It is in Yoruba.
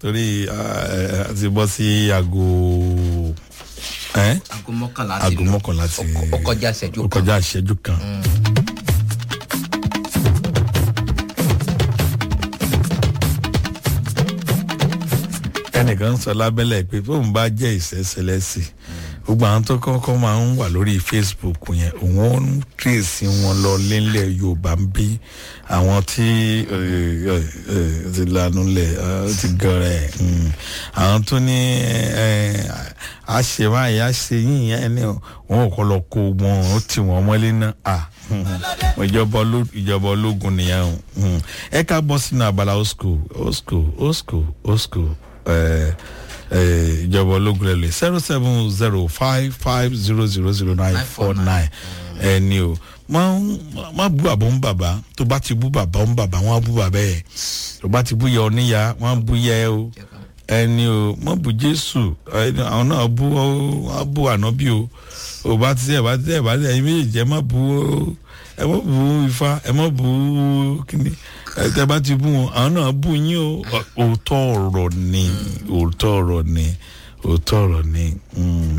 torí a ti bọ́ sí aago ẹ́ aago mọ́kànlá ti aago lọ. mọ́kànlá ti Ó- ó kọjá ìṣẹ́jú ó kan. kọjá ìṣẹ́jú kan. ẹnìkan sọ lábẹ́lẹ̀ pé fóun bá jẹ́ ìṣẹ́ṣẹlẹ́sì gbogbo àwọn tó kọ́kọ́ máa ń wà lórí facebook yẹn òun ó ń tírèsì wọn lọ lélẹ̀ yorùbá ń bí àwọn tí ẹ, ẹ, ẹ, ti lanu lẹ̀ ẹ, ó ti gẹrẹ mm. àwọn tó ní ẹ, a ṣe báyìí a ṣe yín yẹn ni wọn ò kọ́ lọ kó wọn ó tì wọ́n mọ́lé náà à ìjọba oló- ìjọba ológun nìyẹn o Mm. ẹ ká bọ́ sínú abala old school old school old school old school ẹ, ẹ, ìjọba ológun lẹ lè zero seven zero five five zero zero zero nine four nine ẹni o má má bú bàbá ń bàbá tó bá ti bú bàbá ń bàbá wọn á bú bàbá ẹ tó bá ti bú yẹ oníyà wọn á bú yẹ o ẹni o mọ bú jésù ẹni àwọn náà bú ọ wọn á bú ànábì o ò bá ti ẹ bá ti ẹ bá ti ẹyin méjèèjì ẹ má bú o ẹ má bú ifá ẹ má bú kíni ẹ tẹ bá ti bú wọn àwọn náà bú yín o òótọ́ ọ̀rọ̀ ni òótọ́ ọ̀rọ̀ ni òótọ́ ọ̀rọ̀ ni. Mm.